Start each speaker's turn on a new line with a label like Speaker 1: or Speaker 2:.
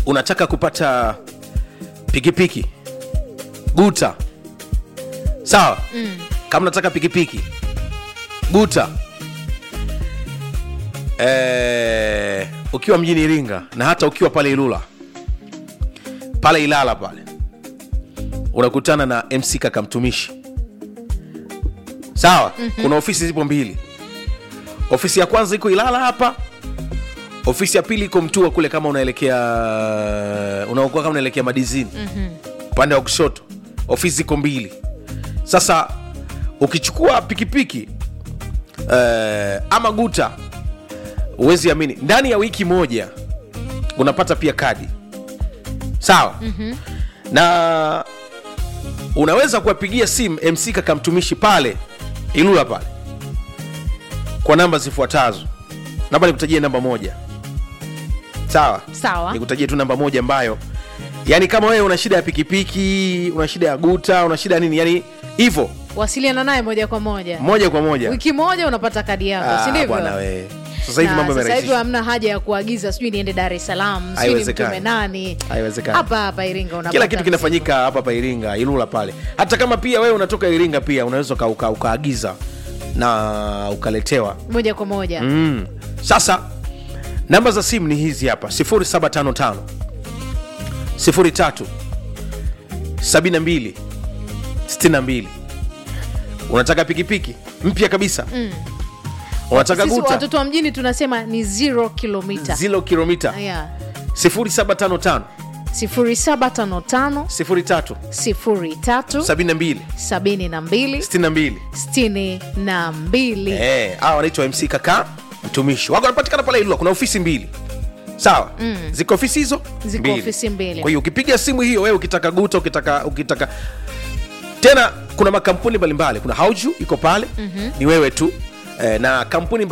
Speaker 1: unataka kupata pikipiki guta sawa mm. kama unataka pikipiki guta eh, ukiwa mjini iringa na hata ukiwa pale ilula pale ilala pale unakutana na mc kaka mtumishi sawa mm-hmm. kuna ofisi zipo mbili ofisi ya kwanza iko ilala hapa ofisi ya pili iko mtua kule kama unaelekea unaokuwa kama unaelekea madizini upande wa kushoto ofisi ziko mbili sasa ukichukua pikipiki eh, ama guta huwezi amini ndani ya wiki moja unapata pia kadi sawa mm-hmm. na unaweza kuwapigia simu mc kakamtumishi pale ilula pale kwa namba zifuatazo namba nikutajie namba moja sawa
Speaker 2: Sawa.
Speaker 1: nikutajie tu namba moja ambayo yani kama wewe una shida ya pikipiki una shida ya guta una shida ya nini yani hivyo
Speaker 2: wasiliana naye moja kwa moja
Speaker 1: moja kwa moja
Speaker 2: wiki moja unapata kadi yako
Speaker 1: Ah,
Speaker 2: si ndivyo
Speaker 1: bwana we sasa hivi
Speaker 2: Na
Speaker 1: mambo
Speaker 2: sasa hivi
Speaker 1: yamerahisishwa
Speaker 2: hamna haja ya kuagiza sijui niende dar es salaam sijui
Speaker 1: Haiwezekani.
Speaker 2: nimtume nani
Speaker 1: Haiwezekani.
Speaker 2: hapa hapa iringa unapata
Speaker 1: kila kitu
Speaker 2: mzigo.
Speaker 1: kinafanyika hapa hapa iringa ilula pale hata kama pia wewe unatoka iringa pia unaweza uka- uka- ukaagiza na ukaletewa
Speaker 2: moja kwa moja
Speaker 1: mm. sasa namba za simu ni hizi hapa 0755 03 72 62 unataka pikipiki mpya kabisa mm. unataka
Speaker 2: sisi
Speaker 1: guta
Speaker 2: watoto wa mjini tunasema ni zero kilomita
Speaker 1: zilo kilomita
Speaker 2: yeah.
Speaker 1: 0755
Speaker 2: 0755
Speaker 1: 03
Speaker 2: 03
Speaker 1: 72
Speaker 2: 72
Speaker 1: 62
Speaker 2: 62
Speaker 1: Eh, hawa wanaitwa mc kaka mtumishi wako wanapatikana pale ilula kuna ofisi mbili sawa mm. ziko ofisi hizo
Speaker 2: Ziko ofisi mbili.
Speaker 1: kwa hiyo ukipiga simu hiyo wewe ukitaka guta ukitaka ukitaka tena kuna makampuni mbalimbali kuna hauju iko pale mm-hmm. ni wewe tu eh, na kampuni